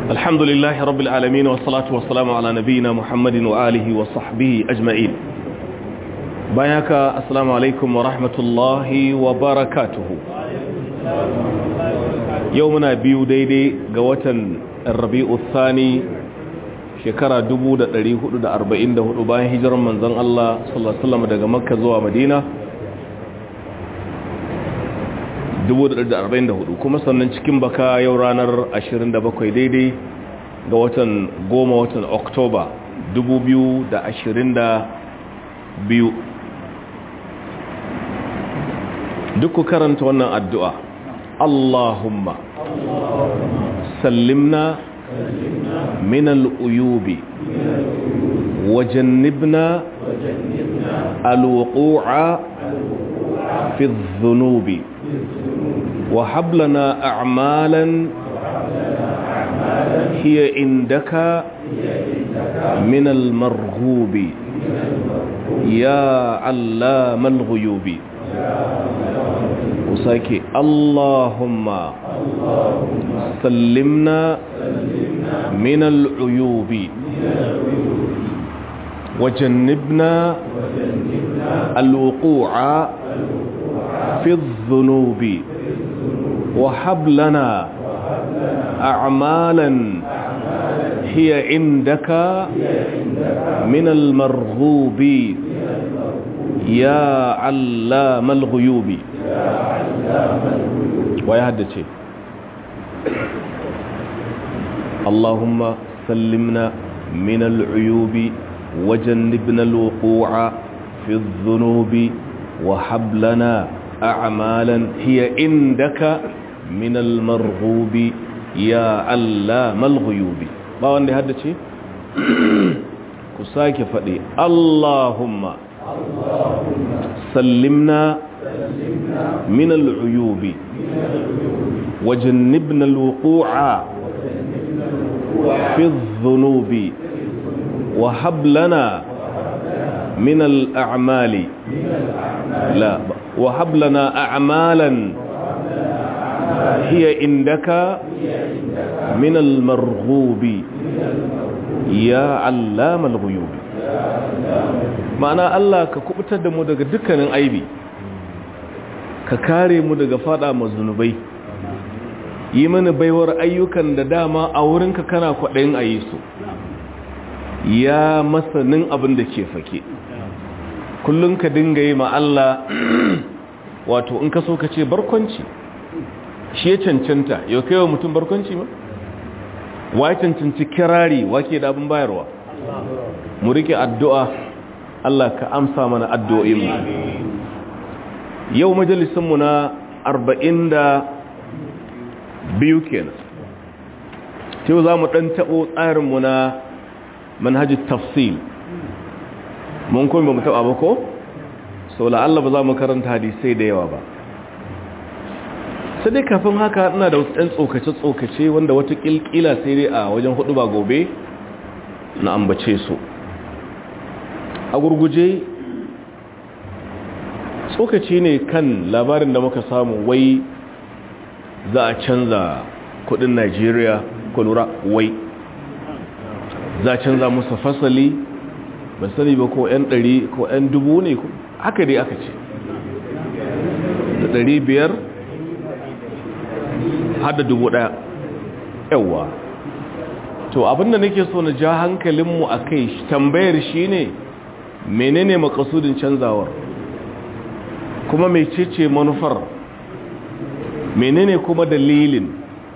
الحمد لله رب العالمين والصلاة والسلام على نبينا محمد وآله وصحبه أجمعين بياك السلام عليكم ورحمة الله وبركاته يومنا بيو ديدي قوة الربيع الثاني shekara 1444 bayan hijirar manzon Allah sallallahu alaihi wasallam daga Makka zuwa Madina 1444 kuma sannan cikin baka yau ranar 27 daidai ga watan goma watan Oktoba 2022 duk ku karanta wannan addu'a Allahumma sallimna من الأيوب وجنبنا الوقوع في الذنوب وهب لنا أعمالا هي عندك من المرغوب يا علام الغيوب وساكي اللهم سلمنا من العيوب وجنبنا الوقوع في الذنوب وهب لنا أعمالا هي عندك من المرغوب يا علام الغيوب ويهدد اللهم سلمنا من العيوب وجنبنا الوقوع في الذنوب وحب لنا أعمالا هي عندك من المرغوب يا علام الغيوب ما وندي هذا شيء كساك فدي اللهم سلمنا من العيوب وجنبنا الوقوع في الذنوب وهب لنا من الأعمال لا وهب لنا أعمالا هي عندك من المرغوب يا علام الغيوب ma'ana Allah ka kubutar da mu daga dukkanin aibi ka kare mu daga fada mazunubai yi mana baiwar ayyukan da dama a wurinka kana kwaɗayin a yi su ya masanin abin da ke fake kullum ka dinga yi ma Allah wato in ka so ka ce barkwanci shi ya cancanta yau kai wa mutum barkwanci ma wa ya cancanci kirari wake da abin bayarwa mu rike addu'a Allah ka amsa mana addu'o'inmu yau majalisunmu na arba'in da biyu kenan yau za mu ɗan taɓo tsarinmu na manhajin tafsil mun kuma ba mu taɓa ba ko? sau la'alla ba za mu karanta hadisai da yawa ba sai dai kafin haka ina da wasu ɗan tsokace-tsokace wanda wata ƙilƙila sai dai a wajen hudu ba gobe na ambace su a gurguje tsokaci ne kan labarin da muka samu wai za a canza kudin Najeriya ko lura wai za a canza musu fasali ba sani ba ko 'yan ɗari ko 'yan dubu ne haka dai aka ce da ɗari biyar hada dubu ɗaya yawa to abinda nake so na ja hankalinmu a kai tambayar shi ne menene makasudin canzawar kuma mecece manufar menene kuma dalilin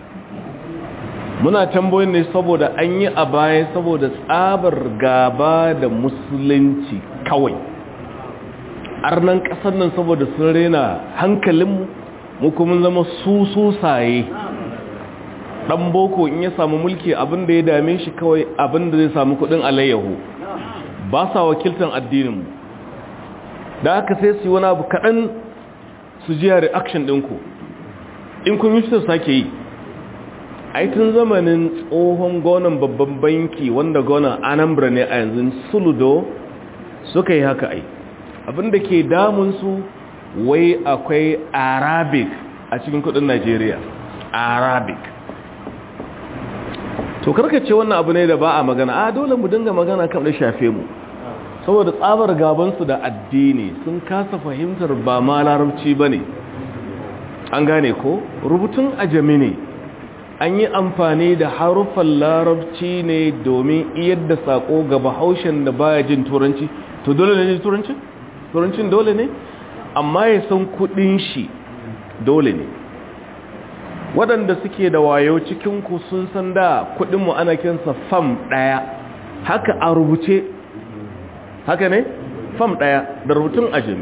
muna tambayoyin ne saboda an yi a baya saboda tsabar gaba da musulunci kawai arnan kasar nan saboda sun rena hankalinmu mu kuma zama su susaye dan boko in ya samu mulki abinda ya dame shi kawai abinda zai samu kudin alayyahu ba sa wakiltan addininmu da aka sai su yi wani abu kaɗan su jiya reaction ɗinku in kun yi su sake yi aitin zamanin tsohon gonan babban banki wanda gonan anambra ne a yanzu suludo suka yi haka ai abinda ke damunsu wai akwai arabic a cikin kudin najeriya arabic to karka ce wannan abu ne da ba a magana a dole mu dinga magana kam da shafe mu saboda tsabar gabansu da addini sun kasa fahimtar ba ma larabci ba ne an gane ko rubutun ajami ne an yi amfani da haruffan larabci ne domin iyar da sako ga bahaushen da baya jin turanci to dole ne jin turancin? turancin dole ne amma ya san kudin shi dole ne waɗanda suke da wayo cikinku sun san da kudinmu ana kinsa fam ɗaya haka a rubuce haka ne fam ɗaya da rubutun ajami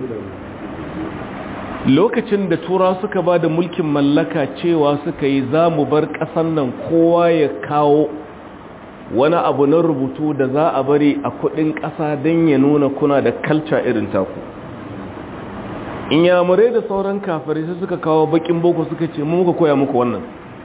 lokacin da tura suka ba da mulkin mallaka cewa suka yi za mu bar ƙasan nan kowa ya kawo wani abu na rubutu da za a bari a kudin ƙasa don ya nuna kuna da kalca irin taku in yamurai da sauran kafirai sai suka kawo bakin boko suka ce mu muka koya muku wannan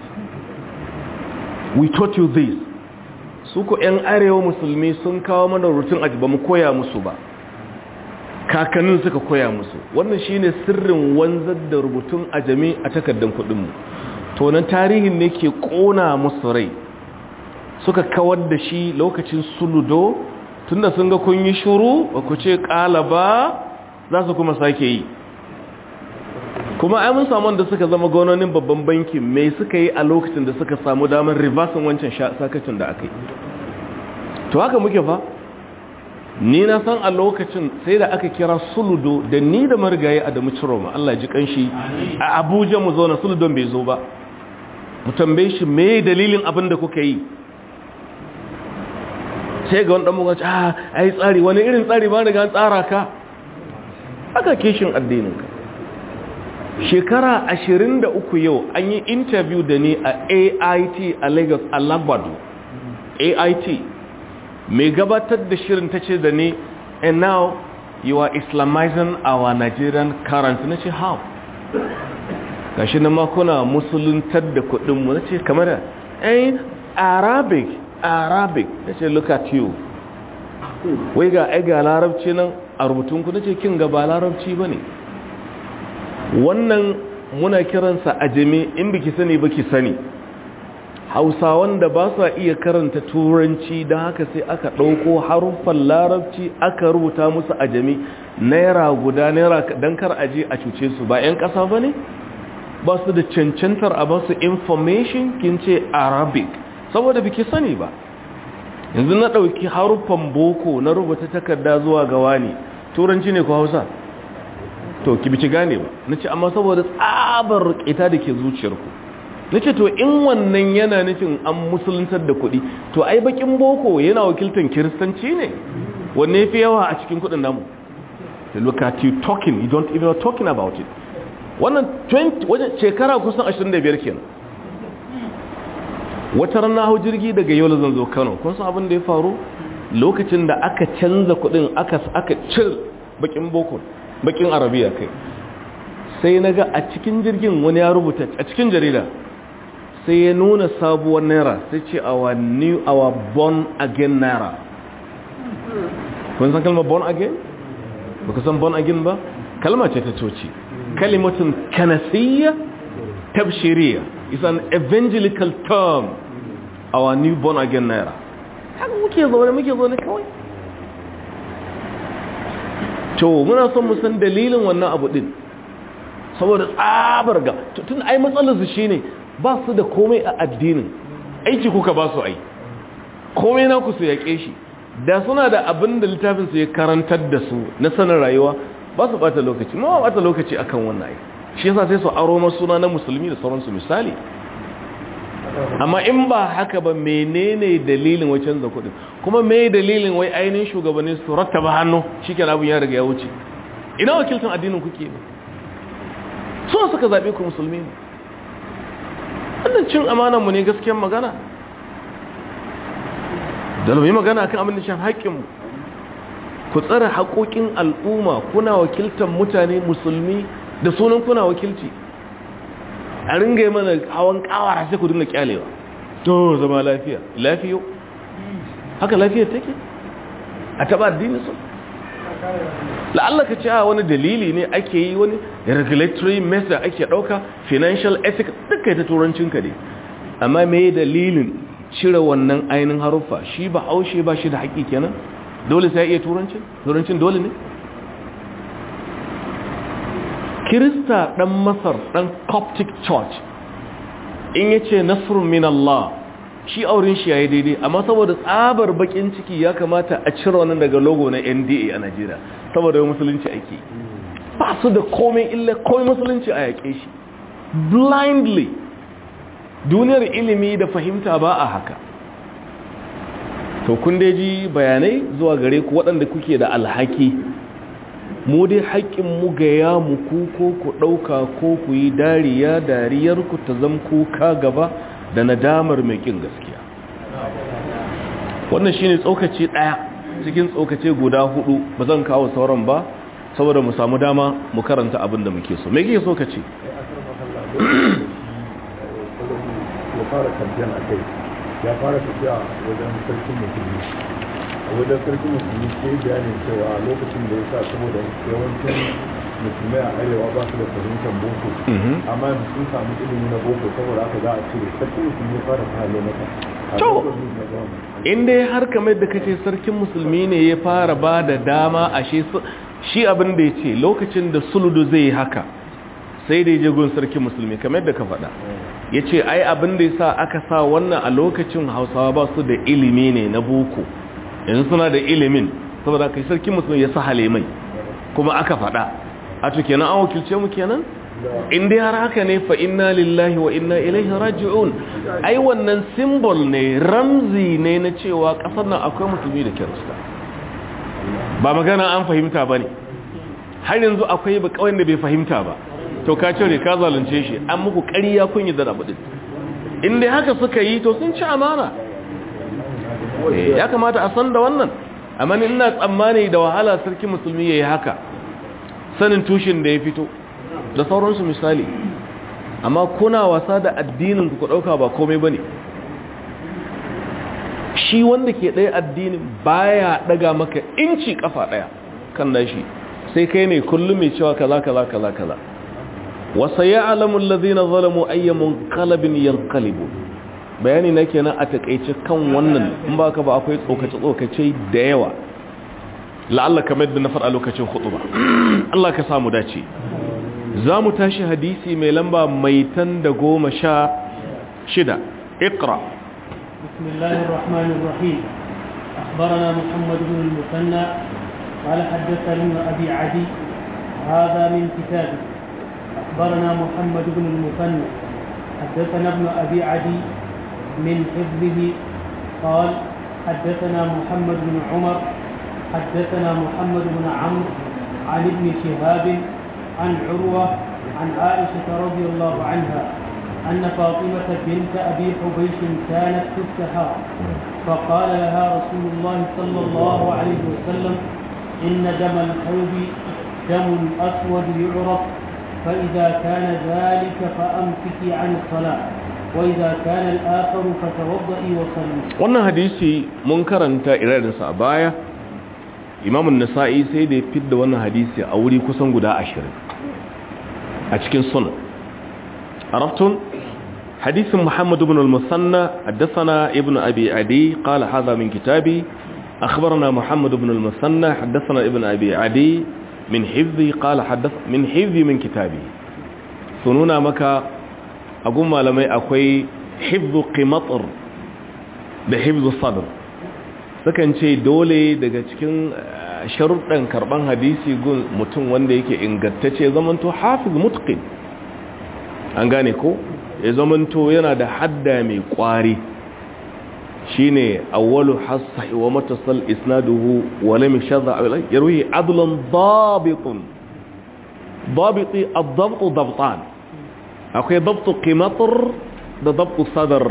we taught you this su ku 'yan arewa musulmi sun kawo mana rutun aji ba mu koya musu ba kakannin suka koya musu wannan shine sirrin wanzar da rubutun ajami a takardar kudinmu to nan tarihin ne ke kona musu rai suka kawar da shi lokacin suludo tunda sun ga kun yi shuru ba ku ce kala ba za su kuma sake yi kuma ai mun samu da suka zama gononin babban banki mai suka yi a lokacin da suka samu damar reversin wancan sakacin da aka yi to haka muke fa ni na san a lokacin sai da aka kira suludo da ni da marigayi a da muciroma Allah ji kanshi a abuja mu zauna suludon bai zo ba mu tambaye shi me dalilin abin da kuka yi sai ga wani ɗan mugaci a ai tsari wani irin tsari ba daga tsara ka aka kishin addininka shekara ashirin da uku yau an yi interview da ni a AIT a Lagos a Lagos AIT mai gabatar da shirin ta ce da ni and now you are islamizing our Nigerian currency na ce how gashi na makuna musuluntar da kudinmu na ce kamar da ayin arabic arabic na ce look at you wai ga ga larabci nan a rubutunku na ce kin gaba larabci ba ne wannan muna kiransa ajami in biki sani baki sani hausawan da ba sa iya karanta turanci don haka sai aka ɗauko haruffan larabci aka rubuta musu ajami naira guda naira don kar aje a cuce su ba 'yan ƙasa ba ne ba su da cancantar a ba su information kin ce arabic saboda biki sani ba yanzu na ɗauki haruffan boko na rubuta takarda zuwa gawa ne turanci ne ko hausa to ki bici gane ba na ce amma saboda tsabar ita da ke zuciyarku na ce to in wannan yana nufin an musuluntar da kuɗi to ai bakin boko yana wakiltar kiristanci ne wanne fi yawa a cikin kuɗin namu the look at you talking you don't even talking about it wannan 20 wajen shekara kusan 25 kenan wata rana hau jirgi daga yau zan zo kano kun san abin da ya faru lokacin da aka canza kuɗin aka aka cir bakin boko bakin arabiya kai sai na ga a cikin jirgin wani ya rubuta a cikin jarida sai ya nuna sabuwar naira sai ce our new our born again naira kun san kalmar born again ba ku san born again ba kalma ce ta coci kalimatun kanasiyya tabshiriya is an evangelical term our new born again naira haka muke zaune muke zaune kawai to muna son mu san dalilin wannan abu din saboda tsabar ga tun ai matsalar su shine ba su da komai a addinin aiki kuka ba su ai komai na ku su yake shi da suna da abin da littafin su ya karantar da su na sanin rayuwa ba su bata lokaci ma bata lokaci akan wannan ai shi yasa sai su aro na suna na musulmi da sauransu misali amma in ba haka ba menene dalilin wai canza kuɗin kuma me dalilin wai ainihin shugabanni su rattaba hannu shikenan abin ya riga ya wuce ina wakiltan addinin kuke ba so suka zabe ku musulmi ne wannan cin amanan mu ne gaskiyar magana da mu yi magana kan abin da shan haƙƙin ku tsare haƙoƙin al'umma kuna wakiltan mutane musulmi da sunan kuna wakilci a ringa yi mana hawan kawara sai ku dinga kyalewa to zama lafiya lafiyo haka lafiyar take a taba addini su la'alla ka ce a wani dalili ne ake yi wani regulatory measure ake dauka financial ethics duka ta turancinka ne amma me dalilin cire wannan ainihin haruffa shi ba haushe ba shi da haƙi kenan dole sai ya iya turancin turancin dole ne kirista ɗan masar ɗan coptic church in ya ce nasrun min Allah shi auren shi ya yi daidai amma saboda tsabar bakin ciki ya kamata a cire wannan daga logo na nda a najeriya saboda yau musulunci ake ba su da komai illa komai musulunci a yaƙe shi blindly duniyar ilimi da fahimta ba a haka to kun dai ji bayanai zuwa gare ku waɗanda kuke da alhaki mu dai haƙƙin mu gaya muku ko ku ɗauka ko ku yi dariya dariyarku ta zam kuka gaba da nadamar mai ƙin gaskiya wannan shine tsokaci ɗaya cikin tsokace guda hudu ba zan kawo sauran ba saboda mu samu dama mu karanta abin da muke so me kike so ka ce fara kamfen a kai ya fara tafiya wajen sarkin musulmi a wajen sarkin musulmi ke bayanin cewa lokacin da ya sa saboda yawancin musulmai a arewa ba su da fahimtar boko amma yanzu sun samu ilimi na boko saboda haka za a cire sarkin musulmi ya fara fara mata to in dai har kamar da kace sarkin musulmi ne ya fara ba da dama ashe shi abin da ya ce lokacin da suludu zai yi haka sai da je gun sarkin musulmi kamar da ka faɗa ya ce ai abin da ya sa aka sa wannan a lokacin hausawa ba su da ilimi ne na boko yanzu suna da ilimin saboda kai sarkin musulmi ya sa halimai kuma aka faɗa a to kenan an wakilce mu kenan in dai har haka ne fa inna lillahi wa inna ilaihi raji'un ai wannan symbol ne ramzi ne na cewa kasar nan akwai musulmi da kirista ba magana an fahimta bane har yanzu akwai ba kawai da bai fahimta ba to ka cire ka zalunce shi an muku ƙarya kun yi da rabu din in dai haka suka yi to sun ci amana ya kamata a san da wannan amma ina tsammani da wahala sarki musulmi yayi haka sanin tushen da ya fito da sauransu misali amma kuna wasa da addinin ku dauka ba komai bane shi wanda ke ɗaya addinin baya daga maka inci kafa ɗaya kan nashi sai kai ne kullum mai cewa kaza kaza kaza kaza wasa ya'lamu allazina zalamu ayyamun qalbin yanqalibu bayani na kenan a takeice kan wannan in ba ka ba akwai tsokace tsokace da yawa la'alla kamar da na faɗa lokacin khutba Allah ka samu dace za mu tashi hadisi mai lamba mai tan da goma sha shida ikra بسم الله الرحمن الرحيم أخبرنا محمد بن المثنى قال حدثنا ابن أبي عدي هذا من كتابه أخبرنا محمد بن المثنى حدثنا ابن أبي عدي من حفظه قال حدثنا محمد بن عمر حدثنا محمد بن عمرو عن ابن شهاب عن عروة عن عائشة رضي الله عنها أن فاطمة بنت أبي حبيش كانت تستحار فقال لها رسول الله صلى الله عليه وسلم إن دم الحوض دم أسود يعرف فإذا كان ذلك فأمسكي عن الصلاة وإذا كان الآخر فتوضئي وصلي wannan hadisi mun karanta irarinsa a baya imamun nasa'i sai da ya fidda wannan hadisi a wuri kusan guda ashirin a cikin sunan عرفتم حديث محمد بن المثنى حدثنا ابن أبي عدي قال هذا من كتابي أخبرنا محمد بن المثنى حدثنا ابن أبي عدي من حفظي قال حدث من حفظي من كتابي سنونا مكا أقول ما لم أكوي حفظ قمطر بحفظ الصدر sukan ce dole daga cikin sharuɗan karɓan hadisi gun mutum wanda yake ingantacce zamanto hafiz mutqin an gane ko ya zamanto yana da hadda mai kwari shine awwalu hasahi wa matasal isnaduhu wa lam yashadha yarwi adlan dabitun dabiti ad-dabt dabtan akwai dabt qimatr da dabt sadr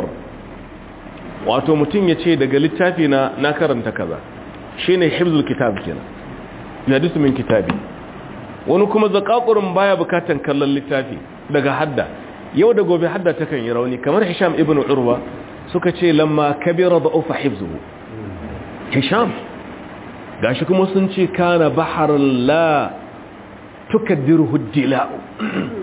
wato mutum yace daga littafi na na karanta kaza shine hifzul kitab kenan hadisi min kitabi wani kuma zakakurin baya bukatan kallon littafi daga hadda yau da gobe hadda ta kan yi rauni kamar hisham ibn urwa suka ce lamma kabira da ufa hifzuhu hisham gashi kuma sun ce kana baharin la tukaddiruhu dila'u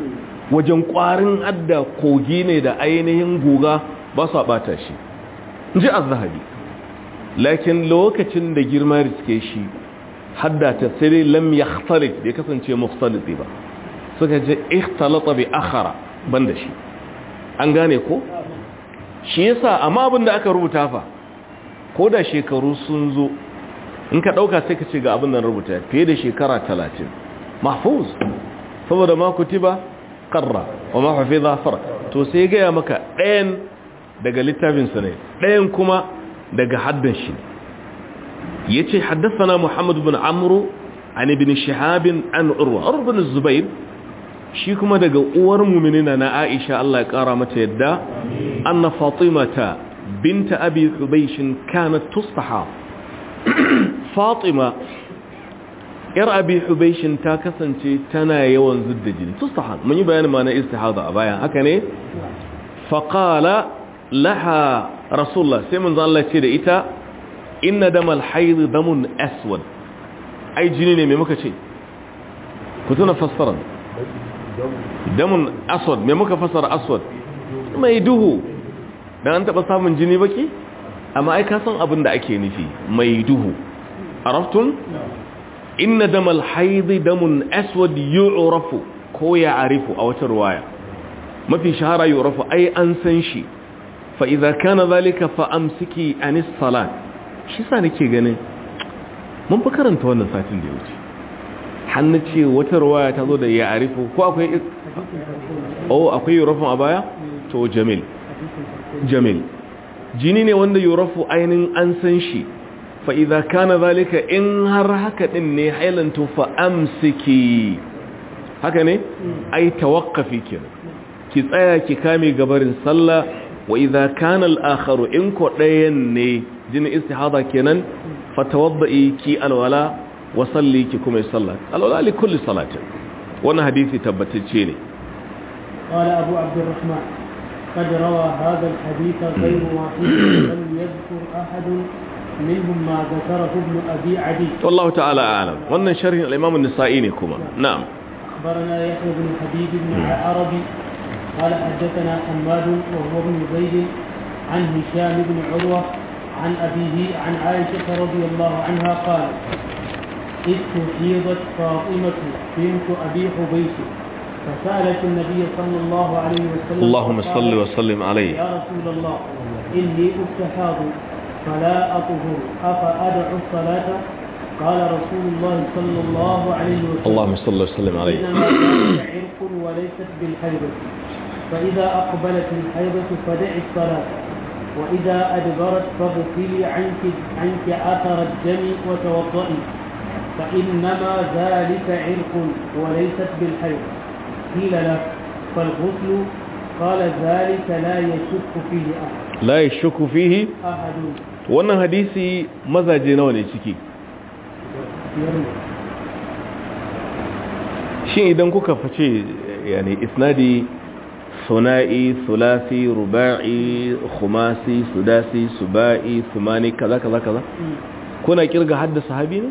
wajen kwarin hadda kogi ne da ainihin guga ba su bata shi ji az-zahabi lakin lokacin da girma riske shi haddata sai lam yakhtalit bai kasance mukhtaliti ba suka ce ikhtalata bi akhara banda shi an gane ko shi yasa amma abin da aka rubuta fa ko da shekaru sun zo in ka dauka sai ka ce ga abin da rubuta fiye da shekara 30 mahfuz saboda ma kutiba qarra wa ma hafiza farq to sai ga maka ɗayan daga littafin sa ne ɗayan kuma daga haddan shi yace haddathana muhammad ibn amru an ibn shihab an urwa urwa ibn zubair shi kuma daga uwar mu'minina na aisha Allah ya kara mata yadda anna fatimata binta abi hubaysh kanat tustaha fatima yar abi hubaysh ta kasance tana yawan zudda jini tustaha mun yi bayanin ma'anar istihada a baya haka ne faqala laha rasulullah sai mun Allah ce da ita inna damal hayd damun aswad ai jini ne me muka ce ku tuna fassara damun aswad me muka fassara aswad mai duhu dan an taba samun jini baki amma ai ka san abin da ake nufi mai duhu araftun inna damal hayd damun aswad yu'rafu ko ya'rifu a wata riwaya mafi shahara yu'rafu ai an san shi fa idza kana zalika fa amsiki anis salat shi sa nake ganin mun fi karanta wannan satin da ya wuce hannu ce wata ruwaya ta zo da ya arifu ko akwai oh akwai yurafin a baya to jamil jamil jini ne wanda yurafu ainihin an san shi fa idza kana zalika in har haka din ne hailantu fa amsiki haka ne ai tawaqqafi kenan ki tsaya ki kame gabarin sallah wa idza kana al-akharu in ko dayan ne jini istihada kenan fatawadda'i ki alwala wa salli ki kuma sallat alwala li kulli salatin wannan hadisi tabbatacce ne قال أبو عبد الرحمن قد روى هذا الحديث غير واحد لم يذكر أحد منهم ما ذكره ابن أبي عدي والله تعالى أعلم wannan sharhin al-Imam an-Nasa'i ne kuma na'am أخبرنا يحيى بن حبيب بن عربي قال حدثنا حماد وهو ابن زيد عن هشام بن عروة عن أبيه عن عائشة رضي الله عنها قال استحيضت فاطمة بنت أبي حبيش فسألت النبي صلى الله عليه وسلم اللهم فقالت، صل وسلم عليه يا رسول الله إني أستحاض فلا أطهر أفأدع الصلاة قال رسول الله صلى الله عليه وسلم اللهم صل وسلم عليه إنما ذلك عرق وليست بالحيضة فإذا أقبلت الحيضة فدع الصلاة وإذا أدبرت فاغسلي عنك عنك أثر الدم وتوضئي فإنما ذلك عرق وليست بالحيض قيل له فالغسل قال ذلك لا يشك فيه أحد la yashku fihi أحد wannan hadisi mazaje nawa ne ciki يرمي shin idan kuka fice yani isnadi suna'i thulathi ruba'i khumasi sudasi suba'i thumani kaza kaza kaza kuna kirga hadda sahabi ne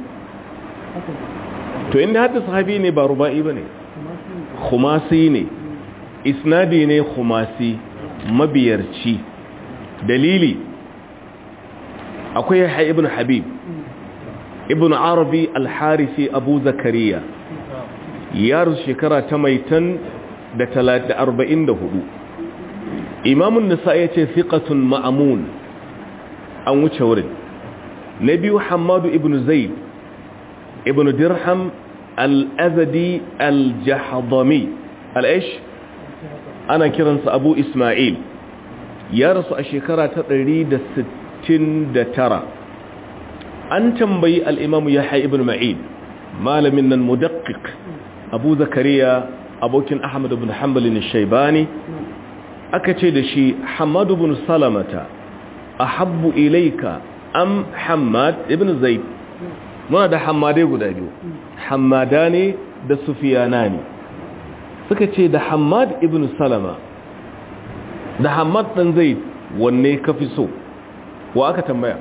to inda hadda sahabi ne ba ruba'i bane khumasi ne isnadi ne khumasi mabiyarci dalili akwai yahya ibn habib ibn arabi al-harisi abu zakariya yaro shekara ta maitan da talata arba'in da hudu imamun nisa ya ce fiƙatun ma'amun an wuce wurin na biyu hamadu ibn zaid ibn dirham al-azadi al-jahadami al'ish ana kiransa abu ismail ya rasu a shekara ta 169 an tambayi al'imamu ya ibn ma'id malamin nan mudakkik abu zakariya abokin ahmad ibn hanbalin shaibani aka ce da shi hamadu bin salamata a habbu ilaika am hamad ibn zaid muna da hamadai guda biyu hamada ne da sufiyana ne suka ce da hamad ibn salama da hamad ɗan zaid wanne ka fi so wa aka tambaya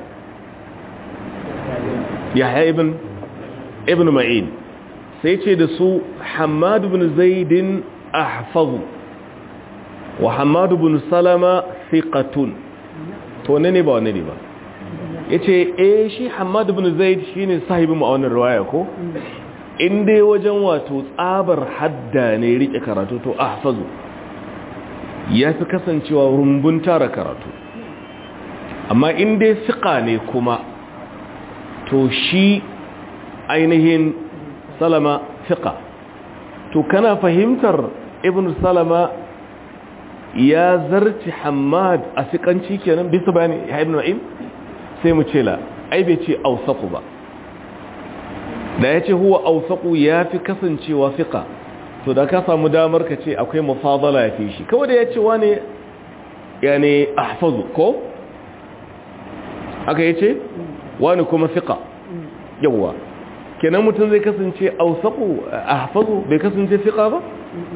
yahya ibn ibn ma'in sai ce da su hamad ibn zaidin ahfazu wa hamad ibn salama thiqatun to wanne ne ba wanne ne ba yace eh shi Hammad ibn Zaid shine sahibin mu a wannan riwaya ko in dai wajen wato tsabar hadda ne rike karatu to ahfazu yafi kasancewa rumbun tara karatu amma in dai fiqa ne kuma to shi ainihin salama fiqa to kana fahimtar ibn salama ya zarci hamad a fiƙanci kenan bisa bayani ya ibn na'im sai mu ce la ai bai ce ausaku ba da ya ce huwa ausaku ya fi kasancewa fiƙa to da ka samu damar ka ce akwai mafadala ya fi shi kawai da ya ce wane ya ne ahfazu ko aka yi ce wani kuma fiƙa yawwa kenan mutum zai kasance ausaku ahfazu bai kasance fiƙa ba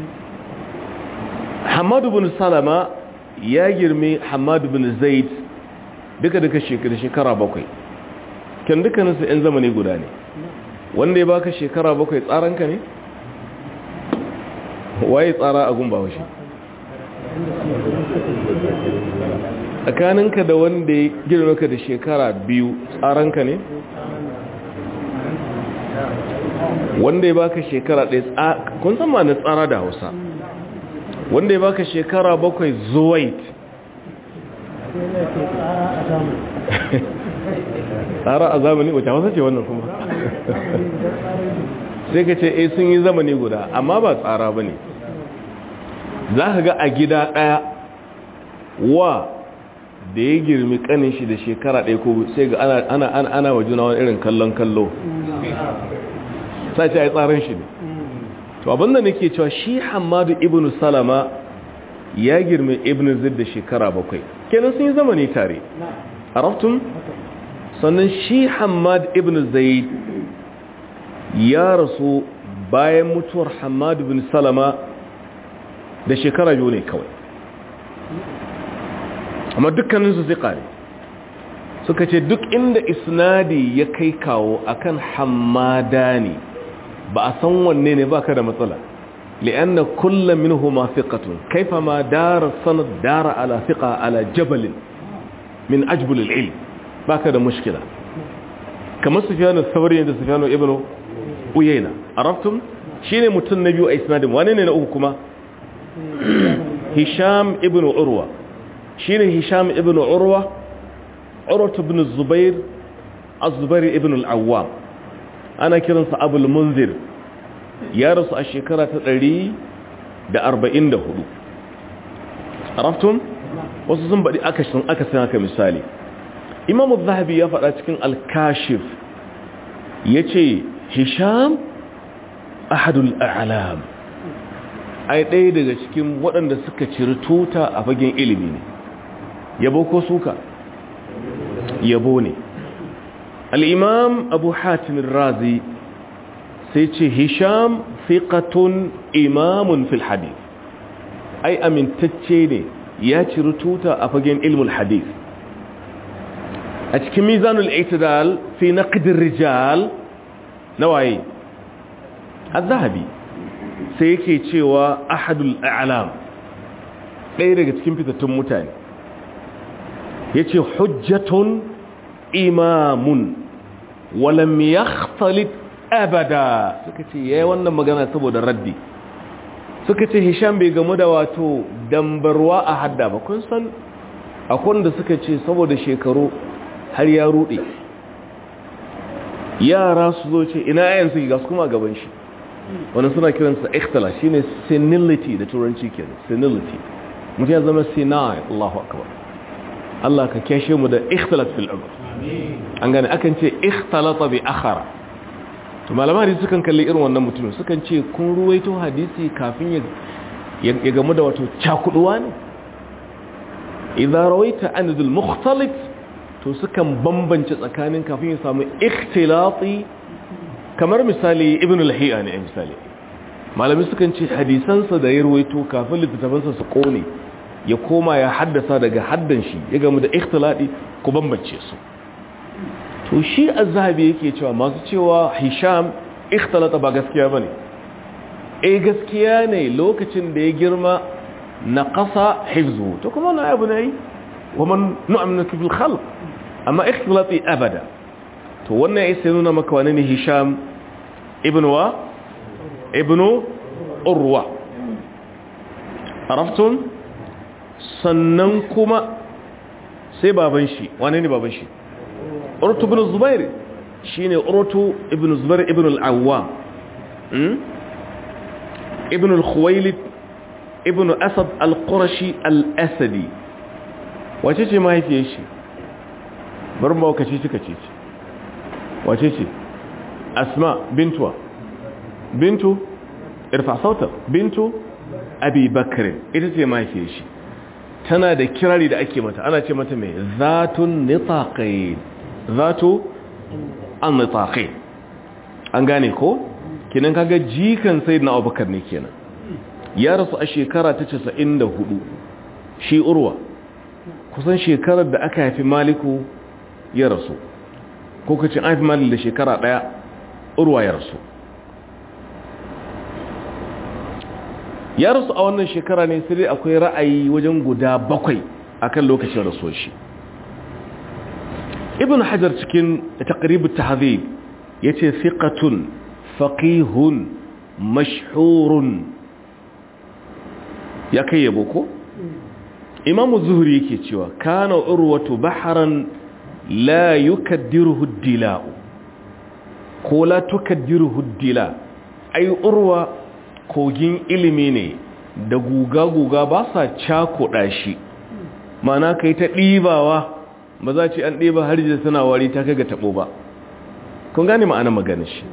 hamadu bin salama ya girme hamadu bin zaid duka duka shekara shekara bakwai kan dukkaninsu 'yan zamani guda ne wanda ya baka shekara bakwai tsaranka ne waye tsara a gumba washe tsakaninka da wanda ya girme ka da shekara biyu tsaranka ne wanda ya baka shekara ɗaya kun san ma na tsara da hausa wanda ya baka shekara bakwai zuwait tsara a zamani wacce wasa ce wannan kuma sai ka ce eh sun yi zamani guda amma ba tsara ba ne za ka ga a gida ɗaya wa da ya girmi kanin shi da shekara ɗaya ko sai ga ana ana wa juna wani irin kallon kallo sai ce a yi tsarin shi ne to abinda nake cewa shi hamadu ibn salama ya girme ibn zid da shekara bakwai kenan sun yi zamani tare araftun sannan shi hamad ibn zaid ya rasu bayan mutuwar hamad ibn salama da shekara biyu ne kawai amma dukkaninsu zika ne suka ce duk inda isnadi ya kai kawo akan hamadani ba a san wanne ne baka da matsala li'anna kullum minhuma thiqatun kayfama dara sanad dara ala thiqa ala jabal min ajbul al-ilm baka da mushkila kamar sufyan al-thawri da sufyan ibn uyayna arabtum shine mutun na biyu a isnadin wane ne na uku kuma hisham ibn urwa shine hisham ibn urwa urwa ibn zubair az-zubair ibn al-awwam ana kiransa abul munzir ya rasu a shekara ta ɗari da arba'in da hudu araftun wasu sun baɗi aka sun aka sun haka misali imamu zahabi ya faɗa cikin alkashif ya ce hisham ahadul a'lam ai ɗaya daga cikin waɗanda suka ciri tuta a fagen ilimi ne yabo ko suka yabo ne al'imam abu hatimin razi sai ce hisham fiƙatun imamun fil hadith ai amintacce ne ya ciri tuta a fagen ilmul hadith a cikin mizanul itidal fi naqdir rijal na waye az-zahabi sai yake cewa ahadul a'lam ɗaya daga cikin fitattun mutane yace hujjatun imamun walam yakhtalit abada suka ce yayi wannan magana saboda raddi suka ce hisham bai gamu da wato dambarwa a hadda ba kun san akwai da suka ce saboda shekaru har ya rude yara su zo ce ina yayin su ga kuma gaban shi wannan suna kiransa ikhtila shine senility da turanci kenan senility mutum ya zama senile Allahu akbar Allah ka kyashe mu da ikhtilat fil umr an gane akan ce ikhtalata bi akhara to malaman hadisi sukan kalli irin wannan mutumin sukan ce kun ruwaito hadisi kafin ya ya gamu da wato cakuduwa ne idza rawaita an dhul mukhtalit to sukan bambance tsakanin kafin ya samu ikhtilati kamar misali ibn al-hiya ne misali malami sukan ce hadisansa da ya ruwaito kafin littattafansa su kone ya koma ya haddasa daga haddan shi ya gamu da ikhtilati ku bambance su to shi azhabi yake cewa masu cewa hisham ikhtalata ba gaskiya bane eh gaskiya ne lokacin da ya girma na qasa hifzu to kuma na abu ne wa man nu'minuka bil khalq amma ikhtilati abada to wannan ya nuna maka wani ne hisham ibn wa ibn urwa araftun sannan kuma sai baban shi wane ne baban shi urtu ibn zubair shine urtu ibn zubair ibn al-awwam ibn al-khuwailid ibn asad al-qurashi al-asadi wace ce mahaifiyar shi bari ba kace kika ce wace ce asma bintuwa bintu irfa sautar bintu abi bakr ita ce mahaifiyar shi tana da kirari da ake mata ana ce mata mai zatun nitaqain zatu an nitaqain an gane ko kinan kaga jikan sayyidina abubakar ne kenan ya rasu a shekara ta 94 shi urwa kusan shekarar da aka haifi maliku ya rasu ko kace an haifi malik da shekara daya urwa ya rasu ya rasu a wannan shekara ne sai akwai ra'ayi wajen guda bakwai akan lokacin rasuwar shi ibn hajar cikin taqrib at-tahdhib yace thiqatun faqihun mashhurun ya kai yabo ko imam zuhri yake cewa kana urwatu bahran la yukaddiruhu ad-dila'u ko la tukaddiruhu ad-dila ai urwa kogin ilimi ne da guga-guga ba sa cakuɗa shi mana ka yi ta ɗibawa ba za ce an ɗiba har da suna wari ta kai ga taɓo ba kun gane ma'ana magana shi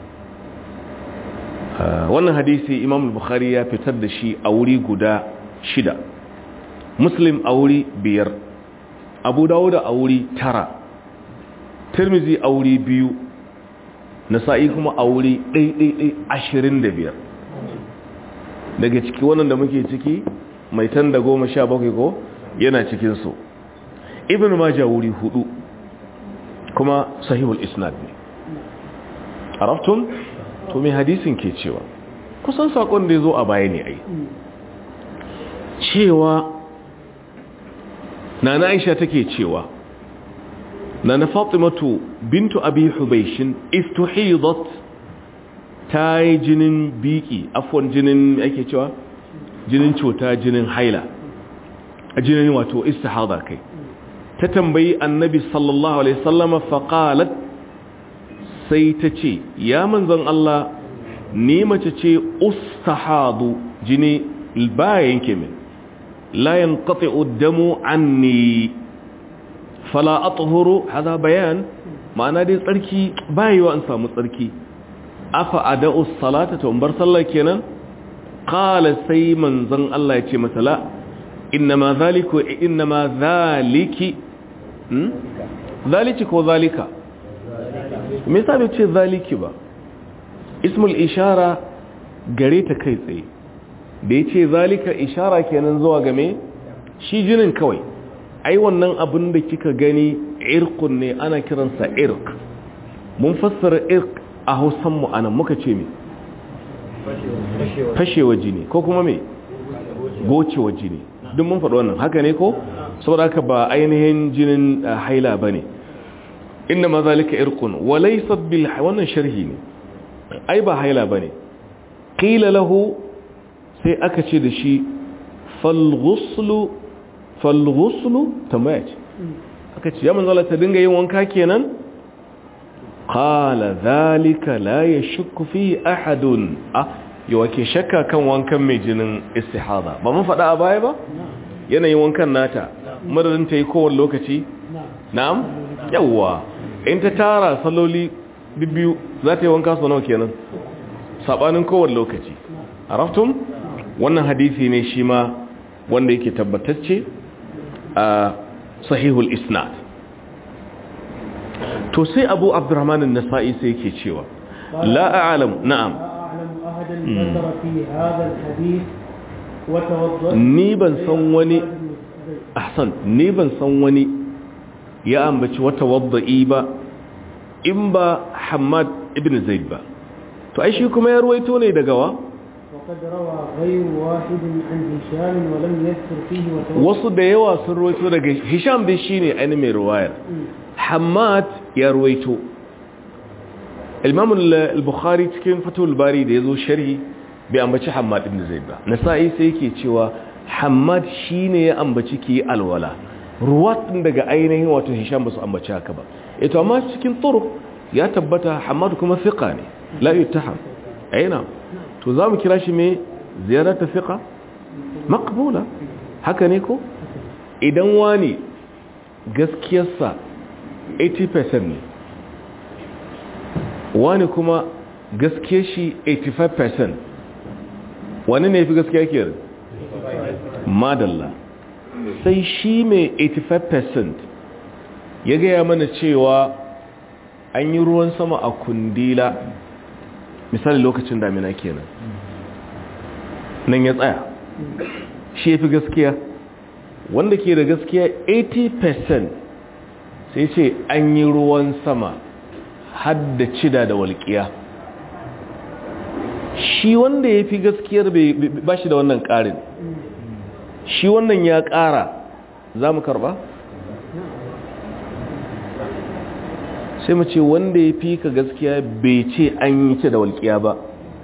wannan hadisi imam bukhari ya fitar da shi a wuri guda shida muslim a wuri biyar abu dawuda a wuri tara tirmizi a wuri biyu nasa'i kuma a wuri ɗaiɗaiɗai ashirin da biyar daga ciki wannan da muke ciki mai tan da goma sha bakwai ko yana cikinsu ibn maja wuri hudu kuma sahihul isnad ne araftun to mai hadisin ke cewa kusan sakon da ya zo a baya ne ai cewa na na aisha take cewa na na fatimatu bintu abi hubaishin istuhidat ta yi jinin biki afon jinin ake cewa jinin cuta jinin haila a jinin wato istihada kai ta tambayi annabi sallallahu alaihi sallama faƙalat sai ta ce ya manzan Allah ni mace ce ustahadu jini bayan kemin layan kafe uddamu anni fala atuhuru hada bayan ma'ana dai tsarki bayewa an samu tsarki afa ada'u salata to bar sallah kenan qala sai manzon Allah ya ce mata la inma zaliku inma zaliki hmm zaliki ko zalika me yasa bai ce zaliki ba ismul ishara gare ta kai tsaye da yace zalika ishara kenan zuwa game shi jinin kawai ai wannan abin da kika gani irqun ne ana kiransa irq mun fassara irq a hausanmu anan muka ce me fashewa jini ko kuma me gocewa jini duk mun faɗi wannan haka ne ko saboda haka ba ainihin jinin haila ba ne inda ma zalika irkun walaisat bil wannan sharhi ne ai ba haila ba ne ƙila lahu sai aka ce da shi falghuslu falghuslu tambaya ce aka ce ya manzala ta dinga yin wanka kenan qala zalika la yashukku fi ahadun ah yawa ke shakka kan wankan mai jinin istihada ba mun faɗa a baya ba yanayin wankan nata madadin ta yi kowane lokaci na'am yawa in ta tara saloli biyu za ta yi wanka sau nawa kenan sabanin kowane lokaci araftun wannan hadisi ne shi ma wanda yake tabbatacce a sahihul isnad to sai abu abdurrahman an-nasa'i sai yake cewa la a'lam na'am ni ban san wani ahsan ni ban san wani ya ambaci wata wadda'i ba in ba Hamad ibn Zaid ba to ai shi kuma ya ruwaito ne daga wa وقد روى غير واحد عن هشام ولم يذكر فيه وتوقف wasu da yawa sun ruwaito daga hisham dai shine ainihin mai ruwayar hamad ya ruwaito imam al-bukhari cikin fatul bari da yazo sharhi bai ambaci hamad ibn zaid ba nasa'i sai yake cewa hamad shine ya ambaci ki alwala ruwat din daga ainihin wato hisham ba su ambaci haka ba ito amma cikin turuq ya tabbata hamad kuma thiqa ne la yuttaham aina to zamu kira shi me ziyarata thiqa maqbula haka ne ko idan wani gaskiyarsa 80% ne wani kuma gaskiyar shi 85% wani ne fi gaskiya ke madalla sai shi mai 85% ya gaya mana cewa an yi ruwan sama a kundila misali lokacin damina kenan nan ya tsaya shi ya fi gaskiya wanda ke da gaskiya 80% sai ce an yi ruwan sama hadda cida da walƙiya shi wanda ya fi gaskiyar ba shi da wannan ƙarin shi wannan ya ƙara za mu karɓa? sai mu ce wanda ya fi ka gaskiya bai ce an yi ce da walƙiya ba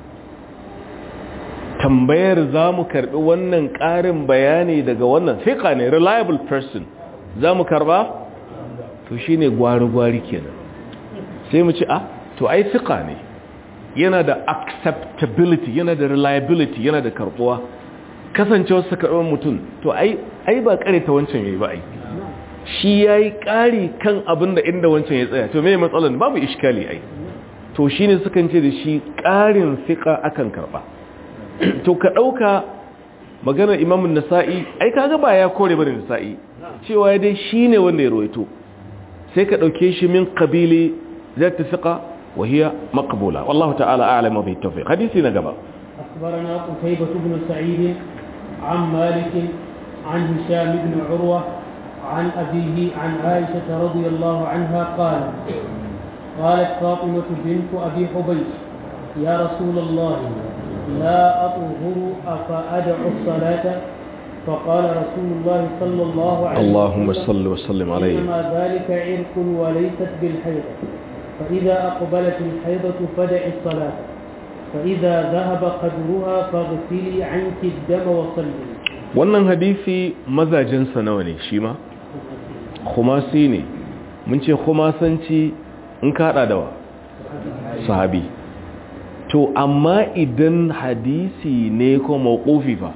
tambayar za mu karɓi wannan ƙarin bayani daga wannan fiƙa ne reliable person za mu karɓa? to shi ne gwari-gwari kenan sai mu ce a to ai fiƙa ne yana da acceptability yana da reliability yana da karbuwa kasancewar sa karɓar mutum to ai ai ba kare ta wancan yayi ba ai shi yayi ƙari kan abin da inda wancan ya tsaya to me matsalan babu iskali ai to shine sukan ce da shi ƙarin fiqa akan karba to ka dauka maganar Imam nasai ai kaga ba ya kore bane Nasa'i cewa dai shine wanda ya ruwaito sai ka dauke shi min qabili zat fiqa وهي مقبولة والله تعالى أعلم به التوفيق حديثي نقبا أخبرنا قتيبة بن سعيد عن مالك عن هشام بن عروة عن أبيه عن عائشة رضي الله عنها قال قالت فاطمة بنت أبي حبيش يا رسول الله لا أطهر أفأدع الصلاة فقال رسول الله صلى الله عليه وسلم اللهم صل وسلم عليه إنما ذلك عرق وليست بالحيضة فإذا أقبلت الحيضة فدع الصلاة فإذا ذهب قدرها فاغسلي عنك الدم وصلي wannan hadisi mazajensa nawa ne shi ma khumasi ne mun ce khumasanci in kada dawa sahabi to amma idan hadisi ne ko mawqufi fa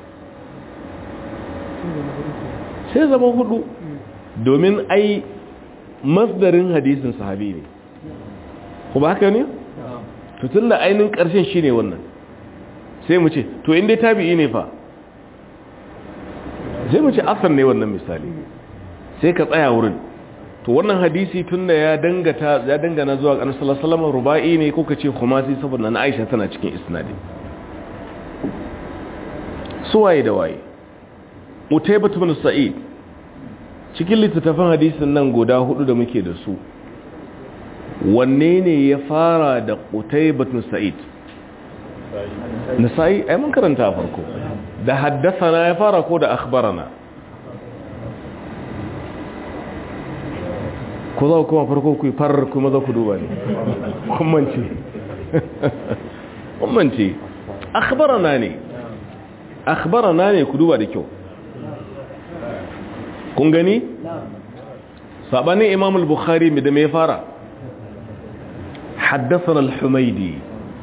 sai zama hudu domin ai masdarin hadisin sahabi ne ko ba haka ne to tunda ainin karshen shine wannan sai mu ce to inda tabi'i ne fa sai mu ce asar ne wannan misali sai ka tsaya wurin to wannan hadisi tunda ya dangata ya dangana zuwa annabi sallallahu alaihi wasallam rubai ne ko kace khumasi saboda na Aisha tana cikin isnadi suwaye da waye Utaybah ibn Sa'id cikin littattafan hadisin nan guda hudu da muke da su wanne ne ya fara da Utaybah ibn Sa'id Nasa'i ai mun karanta farko da haddathana ya fara ko da akhbarana ko za kuma farko ku farar kuma za ku duba ne kummanci kummanci akhbarana ne akhbarana ne ku duba da kyau kun gani sabanin imam al-bukhari da me fara حدثنا الحميدي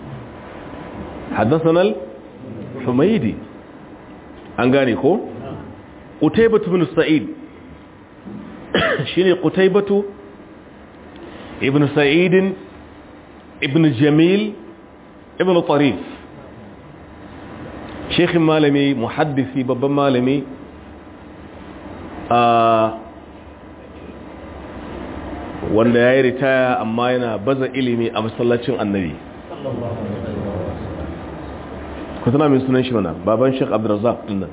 حدثنا الحميدي an gane ko qutaybatu ibn sa'id shine qutaybatu ibn sa'id ibn jamil ibn tarif sheikh malami muhaddisi babban malami a wanda ya yi ritaya amma yana baza ilimi a masallacin annabi ku tana min sunan shi mana baban sheikh abdurrazzaq dinnan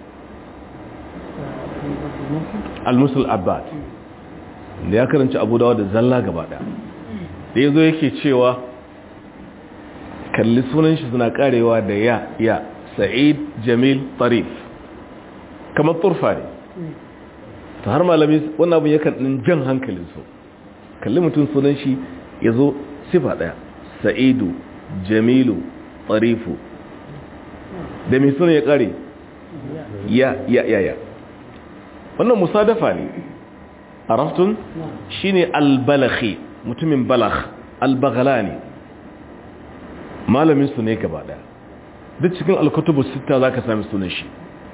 al-musul abbad da ya karanci abu dawa da zalla gaba daya da yazo yake cewa kalli sunan shi suna karewa da ya ya sa'id jamil tarif kamar turfa ne ta har malami wannan abin yakan ɗin jan hankalin su kalli mutum sunan shi ya zo sifa ɗaya sa'idu jamilu tarifu da mai sunan ya kare ya ya ya ya wannan musadafa ne araftun shine albalaghi mutumin balagh albaghlani malamin su ne gaba daya duk cikin alkutubu sita zaka sami sunan shi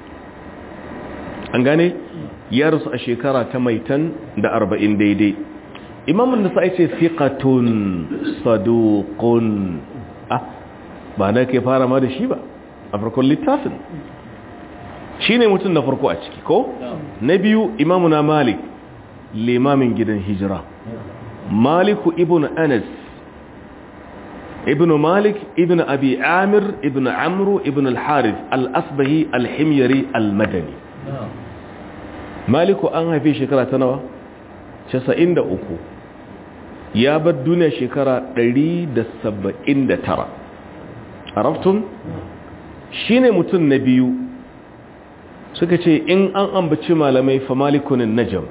an gane ya rasu a shekara ta maitan da arba'in daidai imamun da sai ce fiqatun saduqun ah ba na ke fara ma da shi ba a farkon littafin shine mutum na farko a ciki ko na biyu imamuna malik limamin gidan hijira maliku ibn anas ibn malik ibn abi amir ibn amru ibn al-harith al-asbahi al-himyari al-madani maliku an haife shekara ta nawa 93 ya bar duniya shekara 179 araftun shine mutum na biyu suka ce in an ambaci malamai fa malikunin najam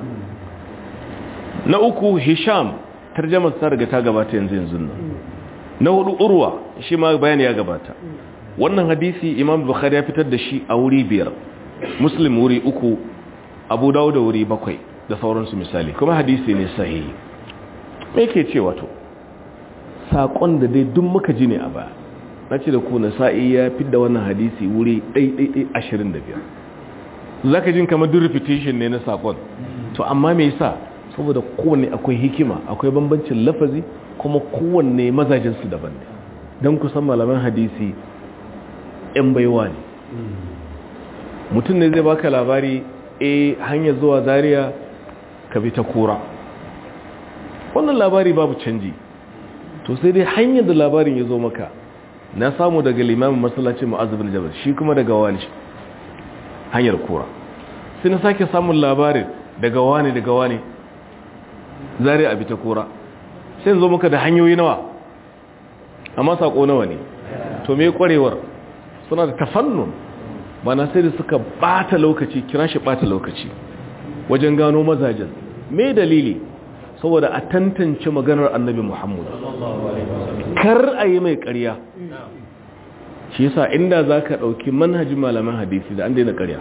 na uku hisham tarjamar ta riga ta gabata yanzu yanzu nan na hudu urwa shi ma bayani ya gabata wannan hadisi imam bukhari ya fitar da shi a wuri biyar muslim wuri uku abu dawo da wuri bakwai da sauransu misali kuma hadisi ne sahihi me ke ce wato saƙon da dai duk muka ji ne a baya na ce da ku na sa'i ya fi da wannan hadisi wuri ɗaiɗaiɗai ashirin da biyar za ka jin kamar duk repetition ne na saƙon to amma me yasa saboda kowanne akwai hikima akwai bambancin lafazi kuma kowanne mazajinsu daban ne don kusan malaman hadisi 'yan baiwa ne mutum ne zai baka labari a hanyar zuwa zaria ka bi ta kura wannan labari babu canji to sai dai hanyar da labarin ya zo maka na samu daga limamin masallacin ma'azubin jabal shi kuma daga wani hanyar kura sai na sake samun labarin daga wani daga wani zari a bita kura sai zo maka da hanyoyi nawa amma sako nawa ne to me kwarewar suna da tafannun ba na sai da suka bata lokaci kira shi bata lokaci wajen gano mazajen me dalili saboda a tantance maganar annabi muhammad kar a yi mai karya shi yasa inda za ka ɗauki manhajin malaman hadisi da an daina karya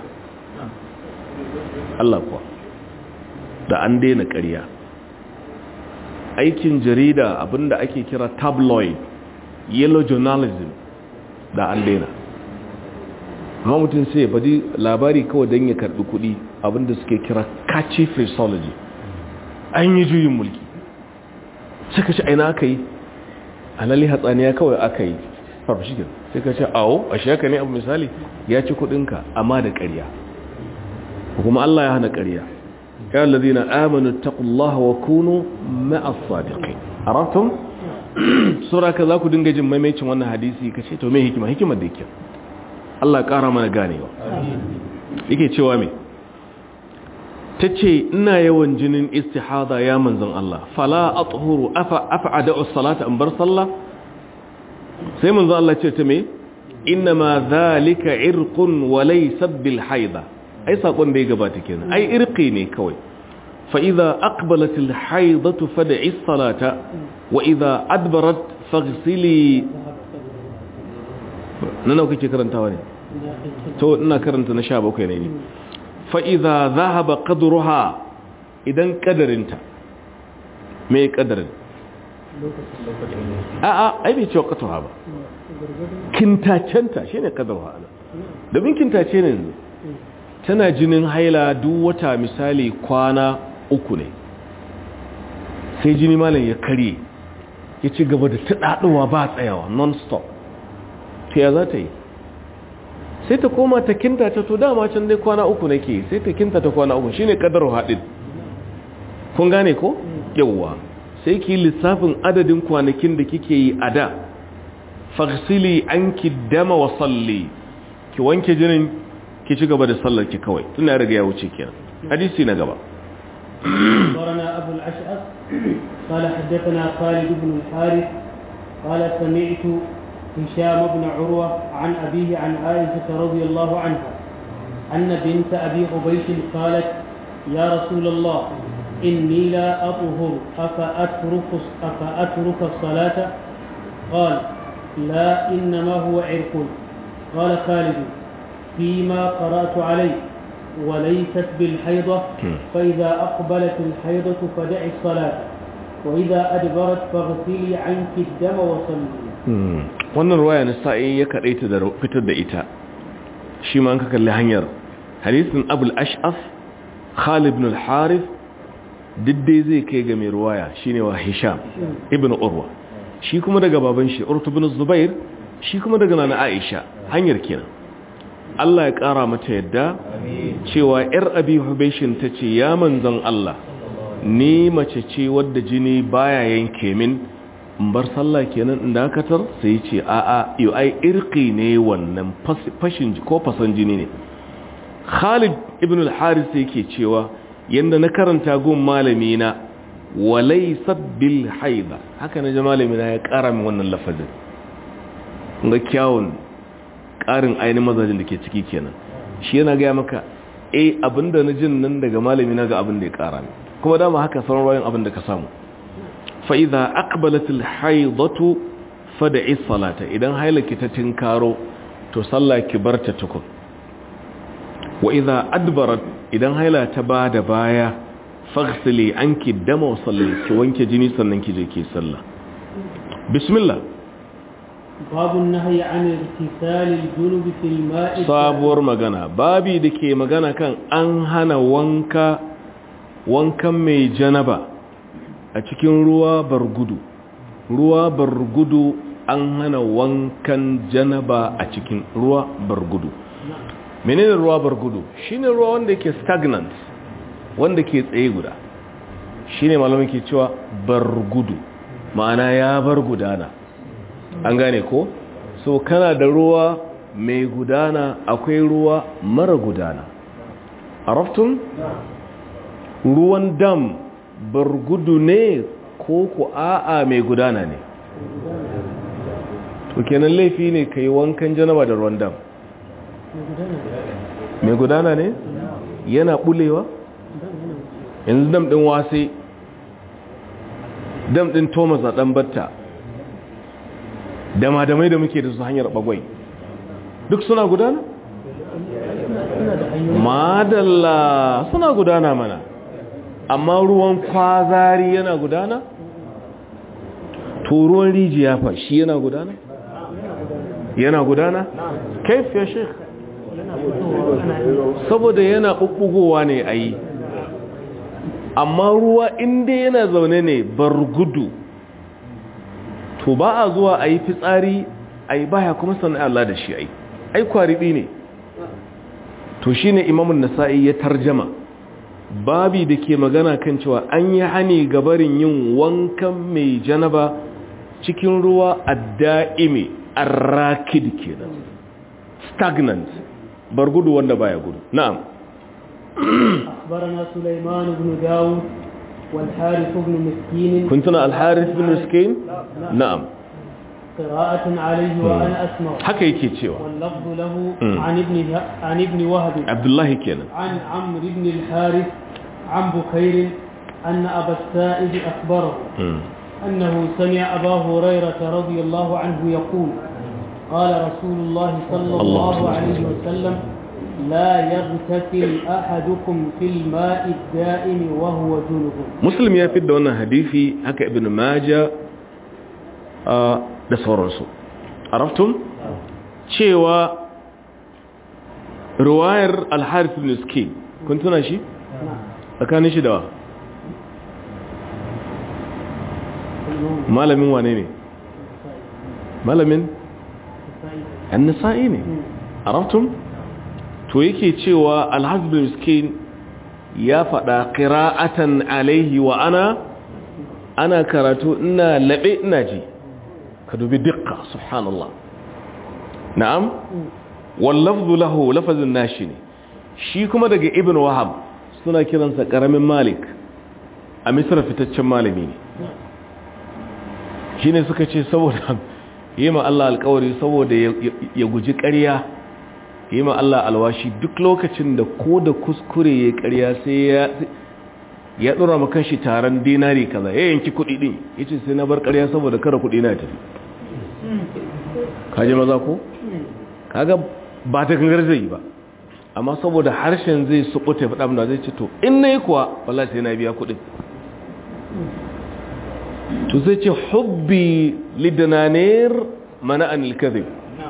Allah kuwa da an daina karya aikin jarida abinda ake kira tabloid yellow journalism da an daina amma mutum sai faɗi labari kawai don ya karɓi kuɗi abinda suke kira catchy phraseology an yi juyin mulki suka ci aina aka yi alali hatsaniya kawai aka yi farfashikin sai ka ce awo a shaka ne abu misali ya ci kuɗinka amma da ƙarya kuma Allah ya hana ƙarya ya lalazina amanu taqullaha wa kunu ma'as sadiqin aratum sura ka za ku dinga jin maimaicin wannan hadisi ka ce to me hikima hikimar da yake Allah ƙara mana ganewa yake cewa me tace ina yawan jinin istihada ya manzon Allah fala athuru afa af'ada as-salata an bar sallah sai manzon Allah ce ta me inma dhalika irqun wa laysa bil haida ai sakon da ya gabata kenan ai irqi ne kawai fa idza aqbalat al haidatu fad'i as-salata wa idza adbarat faghsili nan kake karantawa ne to ina karanta na 17 ne ne fa idza dhahaba qadruha idan kadarinta me kadarin a a ai bai cewa qadruha ba kintacenta shine qadruha domin kintace ne yanzu tana jinin haila duk wata misali kwana uku ne sai jini malam ya karye ya ci gaba da taɗaɗuwa ba tsayawa non-stop ta ya za ta yi sai ta koma ta kinta ta to dama can dai kwana uku nake sai ta kinta ta kwana uku shine kadar haɗin kun gane ko yawwa sai ki lissafin adadin kwanakin da kike yi a da fagsili an ki dama wa salli ki wanke jinin ki ci gaba da sallar ki kawai tuna riga ya wuce kenan hadisi na gaba أخبرنا أبو الأشعث قال حدثنا خالد بن الحارث قال سمعت هشام بن عروة عن أبيه عن عائشة رضي الله عنها أن بنت أبي حبيش قالت يا رسول الله إني لا أطهر أفأترك, أفأترك الصلاة قال لا إنما هو عرق قال خالد فيما قرأت عليه وليست بالحيضة فإذا أقبلت الحيضة فدع الصلاة وإذا أدبرت فاغسلي عنك الدم وصلي wannan ruwaya na sa'i ya kaɗaita da fitar da ita shi ma an ka kalli hanyar hadisin abul ash'af khalid ibn al-harith diddai zai kai ga mai ruwaya shine wa hisham ibn urwa shi kuma daga baban shi urtu ibn zubair shi kuma daga nana aisha hanyar kenan Allah ya ƙara mata yadda cewa ‘yar abi hubeshin ta ce ya manzan Allah ni mace ce wadda jini baya yanke min bar sallah kenan inda dakatar sai ce a'a yau ai irki ne wannan fashin ko fasan jini ne Khalid ibn al-Haris yake cewa yanda na karanta gun malami na walaysa bil haida haka na ji malami na ya ƙara min wannan lafazin ga kyawun ƙarin ainihin mazajin da ke ciki kenan shi yana gaya maka eh abinda na jin nan daga malami na ga abin da ya ƙara ne kuma dama haka sauran rayan abin da ka samu fa'iza akbalatul haidatu fada'i salata idan hailaki ta tinkaro to sallah ki bar ta tukun wa idza adbarat idan haila ta ba da baya faghsili anki dama wa salli ki wanke jini sannan ki je ki sallah bismillah babu nahyi an irtisal al-junub fi al-ma'i sabuwar magana babi da ke magana kan an hana wanka wankan mai janaba a cikin ruwa bargudu ruwa bargudu an hana wankan janaba a cikin ruwa bargudu menene ruwa bargudu shine ruwa wanda ke stagnant wanda ke tsaye guda shine malamin ke cewa bargudu ma'ana ya bar gudana an gane ko so kana da ruwa mai gudana akwai ruwa mara gudana araftun ruwan dam bargudu ne ko ku a'a mai gudana ne to kenan laifi ne ka yi wankan janaba da ruwan dam mai gudana ne yana bulewa yanzu dam din wase dam din thomas a dan batta dama-damai da muke da su hanyar bagwai duk suna gudana? madalla suna gudana mana amma ruwan kwazari yana gudana? to ruwan rijiya fa shi yana gudana? yana gudana? kaif ya shek saboda yana ɓuɓɓugowa ne a yi amma ruwa inda yana zaune ne bar gudu to ba a zuwa a yi fitsari a yi baya kuma sannan Allah da shi a yi ai kwaribi ne to shi ne imamun nasa'i ya tarjama babi da ke magana kan cewa an yi hani gabarin yin wankan mai janaba cikin ruwa a da'ime a rakid kenan stagnant bar gudu wanda baya gudu na'am أخبرنا سليمان بن داود والحارث بن مسكين كنتنا الحارث بن مسكين نعم قراءة عليه وأنا أسمع haka yake cewa واللفظ له عن ابن عن ابن وهب abdullahi kenan عن عمرو بن الحارث عن بكير أن أبا السائب أخبره أنه سمع أبا هريرة رضي الله عنه يقول قال رسول الله صلى الله عليه وسلم لا يغتسل أحدكم في الماء الدائم وهو جنب muslim ya fi da wannan hadisi haka ibn maja da sauransu araftun cewa ruwayar al-harith ibn skin kun tuna shi tsakanin shi da wa malamin wane ne malamin annasa'i ne araftun to yake cewa al-harith ibn skin ya faɗa ƙira'atan alaihi wa ana ana karatu ina laɓe ina ji ka dubi dukka subhanallah na'am wallafzu lahu lafazin nashi ne shi kuma daga ibn wahab suna kiransa ƙaramin malik a misra fitaccen malami ne shi ne suka ce saboda yi ma Allah alkawari saboda ya guji ƙarya yi ma Allah alwashi duk lokacin da ko da kuskure ya ƙarya sai ya ya dora maka shi taron dinari kaza ya yanki kuɗi din yace sai na bar ƙarya saboda kara kuɗi na tafi kaje maza ko kaga ba ta gangar zai ba amma saboda harshen zai subuta faɗa mun zai ce to in nayi kuwa wallahi sai na biya kuɗin to zai ce hubbi lidananir mana anil kadhib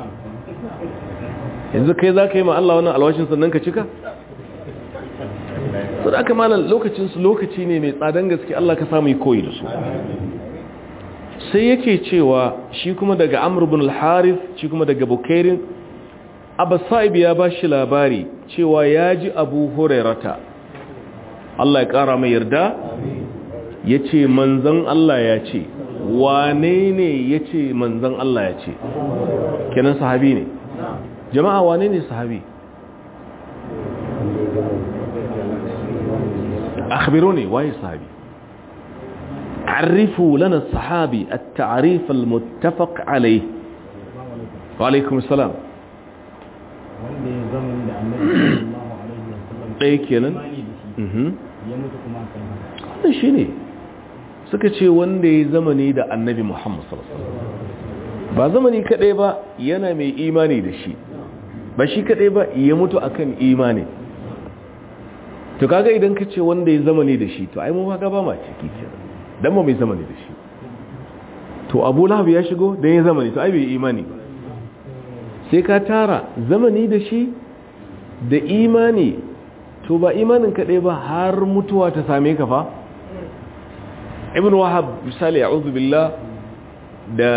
yanzu kai za ka yi ma Allah wannan alwashin sannan ka cika su da aka malar lokacinsu lokaci ne mai tsadan gaske Allah ka samu koyi da su sai yake cewa shi kuma daga amur bin al-harith shi kuma daga bukairin abasaib ya ba shi labari cewa ya ji abu hurairata Allah ya kara mai yarda ya ce manzan Allah ya ce wane ne ya ce manzan Allah ya ce kenan sahabi ne jama'a wane ne sahabi أخبروني واي صحابي عرفوا لنا الصحابي التعريف المتفق عليه وعليكم السلام ɗaya kenan wannan shi ne suka ce wanda ya zamani da annabi muhammad sallallahu ba zamani kaɗai ba yana mai imani da shi ba shi kaɗai ba ya mutu akan imani to kaga idan ka ce wanda ya zamani da shi to ai mu ba ba ma ciki kenan dan ba mai zamani da shi to Abu Lahab ya shigo dan ya zamani to ai bai imani ba sai ka tara zamani da shi da imani to ba imanin kaɗai ba har mutuwa ta same ka fa ibn wahab misali a'udhu billah da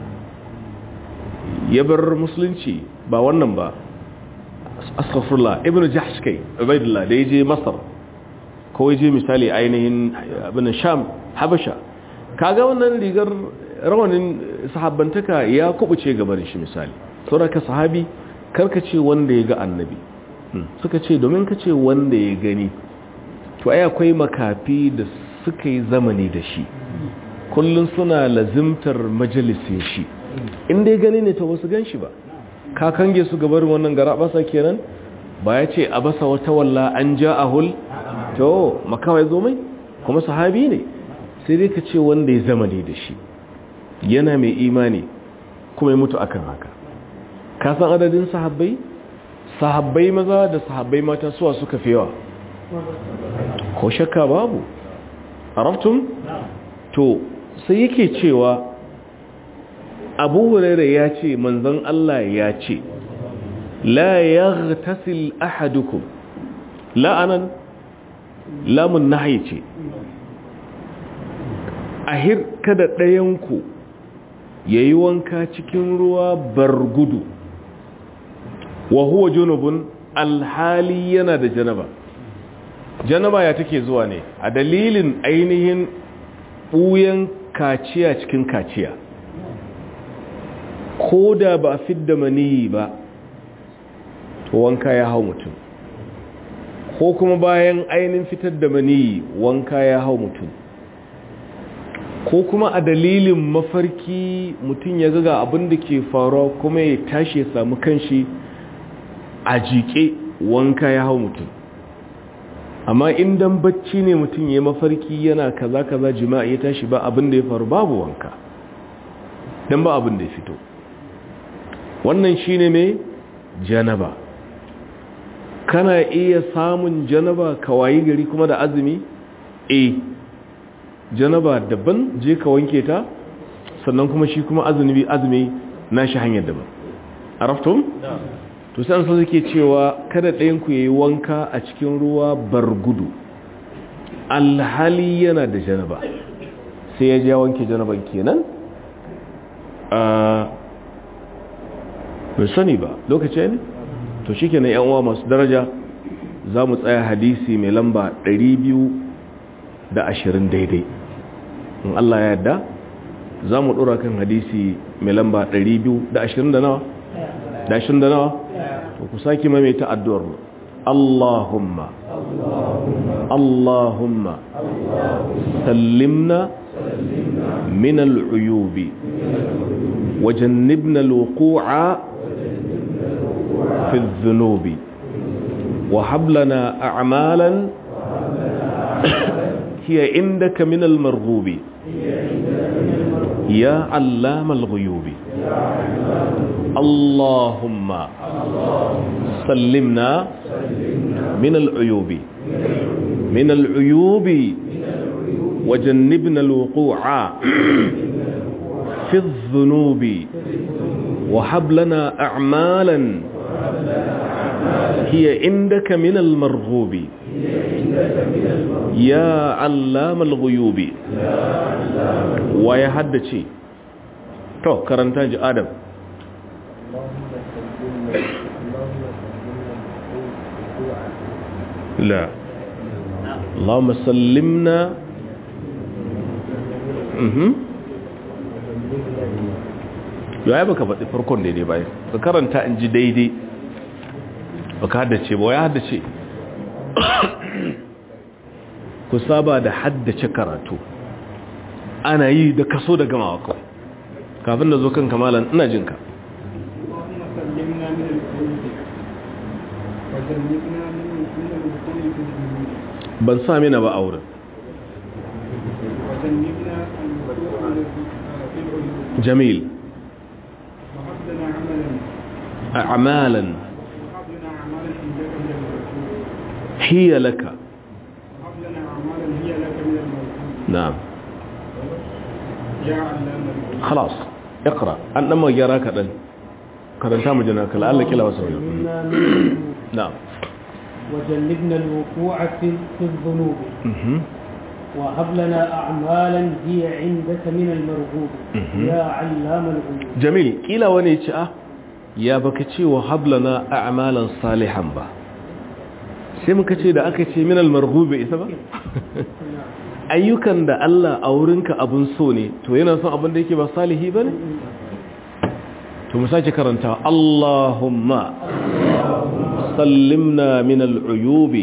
ya bar musulunci ba wannan ba astaghfirullah ibnu jahsh kai ubaidullah da yaje masar ko yaje misali ainihin abin sham habasha kaga wannan rigar rawanin sahabbantaka ya kubuce gaban shi misali saboda sahabi karka ce wanda ya ga annabi suka ce domin ka ce wanda ya gani to ai akwai makafi da suka yi zamani da shi kullun suna lazimtar majalisin shi inda ya gani ne to wasu gan shi ba ka kange su gabarin wannan gara basa kenan ba ya ce a basa wata walla an ja a hul to makawai zo mai kuma sahabi ne sai dai ka ce wanda ya zama ne da shi yana mai imani kuma ya mutu akan haka ka san adadin sahabbai sahabbai maza da sahabbai mata suwa suka fi yawa ko shakka babu araftun to sai yake cewa abu huraira ya ce manzon Allah ya ce la yaghtasil ahadukum la'anan lamun nahyi ce ahir kada ɗayanku yayi wanka cikin ruwa bargudu wa huwa junubun alhali yana da janaba janaba ya take zuwa ne a dalilin ainihin ɓuyan kaciya cikin kaciya ko da ba a fidda maniyi ba to wanka ya hau mutum ko kuma bayan ainihin fitar da maniyi wanka ya hau mutum ko kuma a dalilin mafarki mutum ya ga abin da ke faruwa kuma ya tashi ya samu kanshi a jike wanka ya hau mutum amma indan bacci ne mutum ya mafarki yana kaza kaza jima'i ya tashi ba abin da ya faru babu wanka don ba abin da ya fito wannan shine mai janaba kana iya samun janaba ka wayi gari kuma da azumi eh janaba daban je ka wanke ta sannan kuma shi kuma azumi azumi nashi hanyar daban araftum to sai an san suke cewa kada ɗayan ku yayi wanka a cikin ruwa bargudu alhali yana da janaba sai ya ja wanke janaban kenan bai sani ba lokaci ne to shi kenan yan uwa masu daraja za mu tsaya hadisi mai lamba 220 daidai in Allah ya yadda za mu ɗora kan hadisi mai lamba 220 da nawa? da 20 da nawa? to ku sake maimaita addu'ar mu Allahumma Allahumma sallimna min al'uyubi وجنبنا الوقوع في الذنوب وهب لنا أعمالا هي عندك من المرغوب يا علام الغيوب اللهم سلمنا من العيوب من العيوب وجنبنا الوقوع في الذنوب وهب لنا أعمالا هي عندك من المرغوب يا علام الغيوب ويا حدثي تو كرنتاج آدم لا اللهم سلمنا mhm ya baka faɗi farkon daidai bai ka karanta in ji daidai baka haddace ba ya haddace ku saba da haddace karatu ana yi da kaso da gamawa kawai kafin da zo kan kamalan ina jinka ban sa mina ba a wurin جميل أعمالا هي لك نعم خلاص اقرأ أنا ما جراك أن قرنتا مجناك لعل كلا وسوي نعم وجنبنا الوقوع في في الذنوب مهم. وهب لنا أعمالا هي عندك من المرغوب مهم. يا علام الغيوب jamil kila wani ce a ya baka ce wa hablana a'malan salihan ba sai muka ce da aka ce minal marghube isa ba ayyukan da Allah a wurinka abun so ne to yana son abin da yake ba salihi bane to mu sake karanta Allahumma sallimna min al-uyubi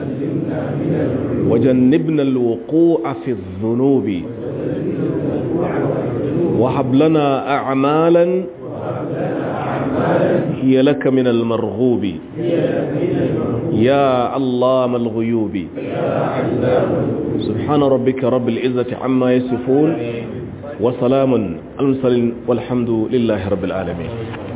وجنبنا الوقوع في الذنوب وهب لنا أعمالا هي لك من المرغوب يا علام الغيوب سبحان ربك رب العزة عما يصفون وسلام المرسلين والحمد لله رب العالمين